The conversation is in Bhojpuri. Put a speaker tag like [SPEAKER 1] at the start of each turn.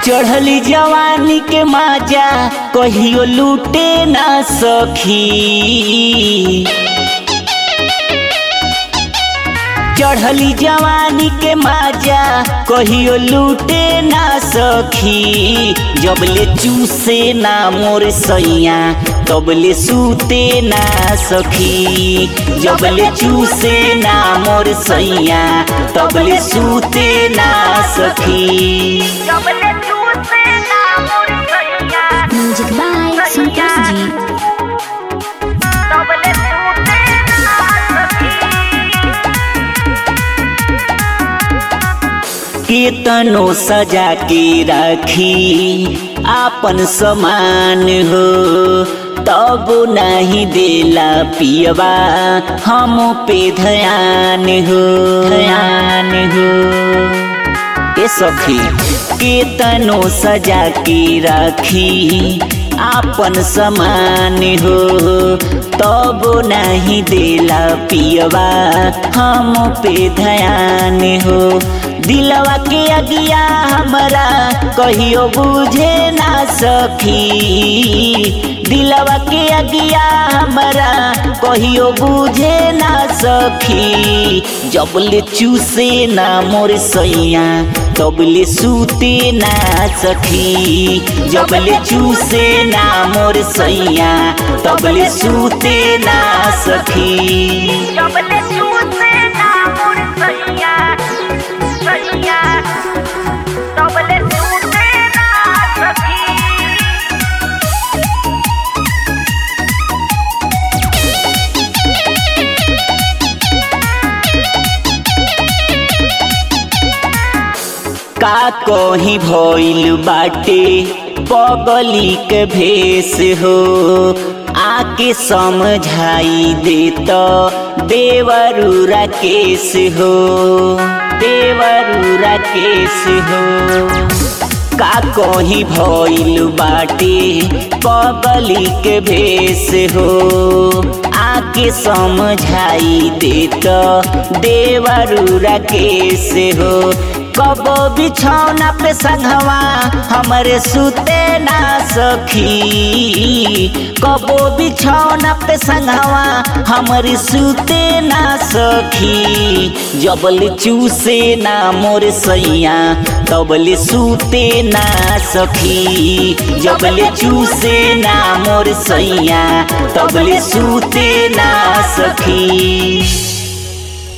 [SPEAKER 1] चढ़ली जवानी के माजा कहियो लूटे ना सखी चढ़ली जवानी के माजा कहियो लूटे ना सखी जबले चूसे ना मोर सैया तबले सूते ना सखी जबले चूसे ना मोर सैया तबले सूते ना सखी
[SPEAKER 2] म्यूजिक बाय संतोष जी
[SPEAKER 1] केतनो सजा के राखी आपन समान हो तब नहीं देला पियवा हम पे ध्यान हो ध्यान हो ए सखी केतनो सजा के राखी आपन समान हो तब नहीं देला पियवा हम पे ध्यान हो दिलवा के अगिया हमरा कहियो बुझे ना सखी दिलवा के अगिया हमरा कहियो बुझे ना सखी जबले चूसे ना मोर सैया तबले सूते ना सखी जबले चूसे ना मोर सैया तबले सूते ना सखी का कहीं भइल बाटे पगली के भेष हो आके समझाई देत देवरू राकेश हो देवरू राकेश हो का कहीं भइल बाटे पगली के भेष हो आके समझाई देत देवरू राकेश हो कबो बिछौना पे संघवा हमरे सुते ना सखी कबो बिछौना पे संघवा हमरे सुते ना सखी जबल चूसे ना मोर सैया तबले सूते ना सखी जबले चूसे ना मोर सैया तबले सूते ना सखी